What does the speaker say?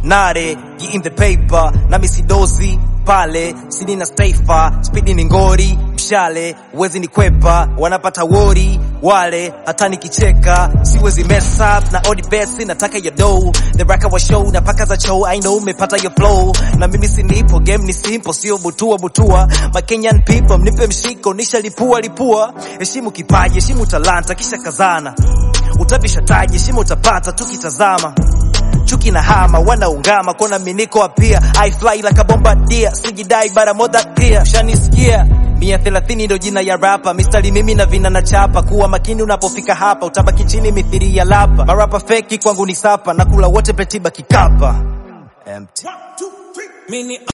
nare get in the paper na misidozi pale sini na staifa spidi ni ngori mshale wezi ni kwepa wanapata wori wale hata nikicheka siwezi mess up na odi besi nataka ya dough the raka wa show na paka za show I know umepata your flow na mimi sinipo game ni simple sio butua butua my Kenyan people mnipe mshiko nishalipua lipua heshimu kipaji heshimu talanta kisha kazana utapisha taji heshima utapata tukitazama chuki na hama wanaungama kona miniko apia I fly like a bombardier sijidai bara more that clear shanisikia mia thelathini ndo jina ya rapa mistari mimi na vina na chapa kuwa makini unapofika hapa utabaki chini mithiri ya lapa marapa feki kwangu ni sapa nakula wote petiba kikapa empty Mini